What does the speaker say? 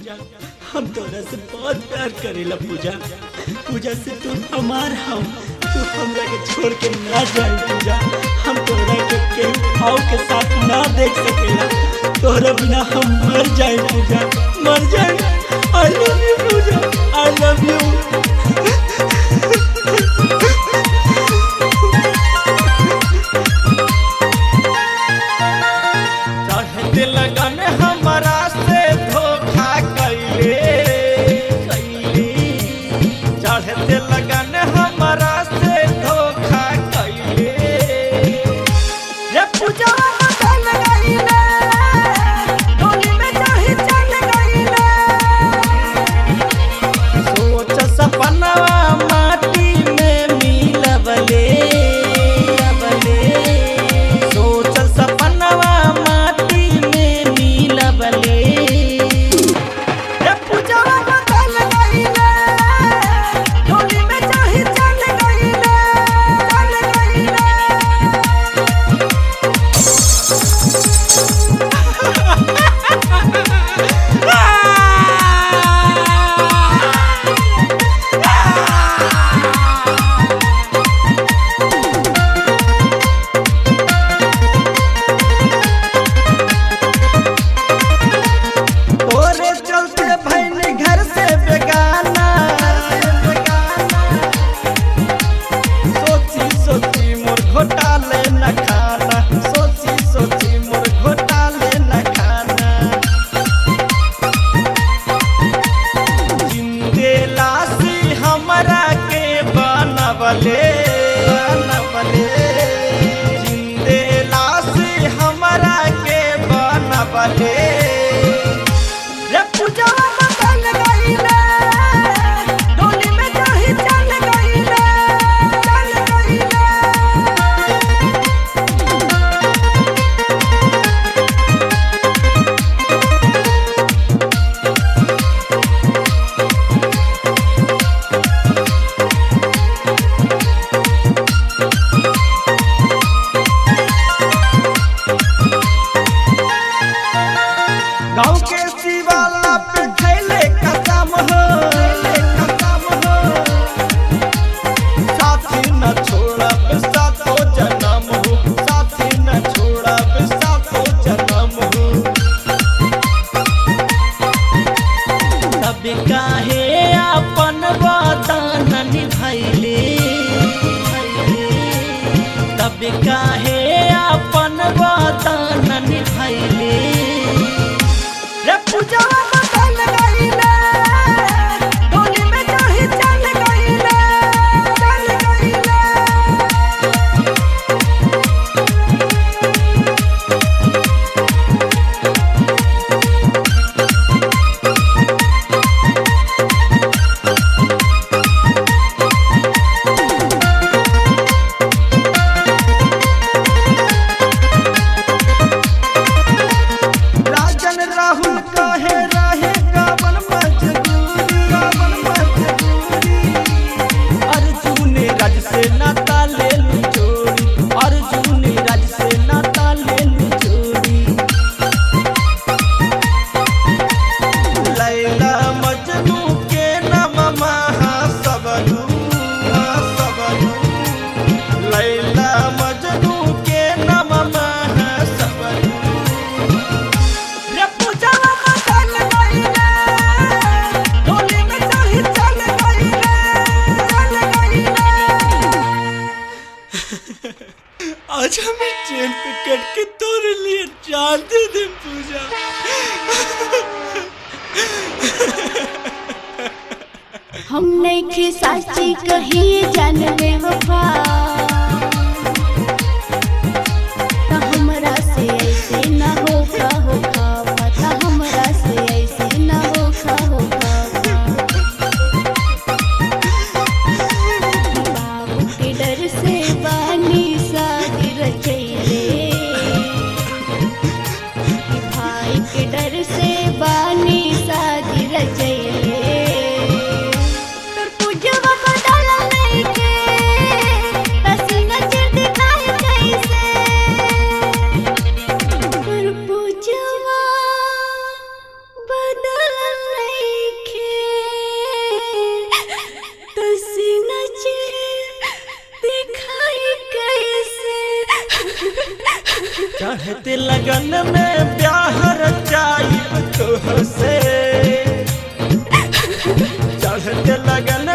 पूजा हम तोरा से बहुत प्यार करेला पूजा पूजा से तू हमार हम तू हमरा के छोड़ के ना जाए पूजा हम तोरा के केहू और के साथ ना देख सकेला तोरा बिना हम मर जाए पूजा मर जाए I love you Puja I love you चढ़ते लगन हमारा से धोखा कैले कैले चढ़ते लगन हमारा से धोखा कैले रे पूजा बदल गईले डोली में चाहे चल गईले सोच सपनवा माटी में मिलबले मिलबले सोच सपनवा माटी में मिलबले रे पूजवा बदल गईले डोली में चाहे चल गईले चल गईले तोरे चलते भैनी घर से बेगाना सोची सोची मोर घोटाले न खाना सोची सोची मोर घोटाले न खाना जिंदे लाशी हमरा के बनबले बनबले जिंदे लाशी हमरा के बनबले रे पूजवा बदल गईले डोली में चाहे चल गईले चल गईले गाँव के शिवाला पे खैले कसम हो कसम हो साथी न छोड़ब सातो जन्म हो साथी न छोड़ब सातो जन्म हो तब काहे अपन वतन निभैले तब काहे अपन वतन निभैले रे पूजवा बदल गईले डोली में चाहे चल गईले चल गईले राजन राहुल कहे रहे गावन मजदूरी गावन मजदूरी अर्जुन राज से नाता ले लू चोरी अर्जुन राज से नाता ले लू चोरी लैला मजनू के नाम महासबलू महासबलू लैला मजनू के नाम महासबलू रे पूजवा बदल गईले डोली में चाहे चल गईले चल गईले आज हमें ट्रेन पे कट के तोरे लिए जान दे दे पूजा हम नहीं साची कही जान ले वफा त हमरा से ऐसे ना होखा होखा पता हमरा से ऐसे ना होखा होखा बाबू के डर से बानी शादी रचैले भाई के डर से बानी शादी रचैले तोर पूजवा बदल नइखे पसीना चिर दिखाई कैसे तोर पूजवा बदल चढ़ते लगन में ब्याह रचाइब तोह से चढ़ते लगन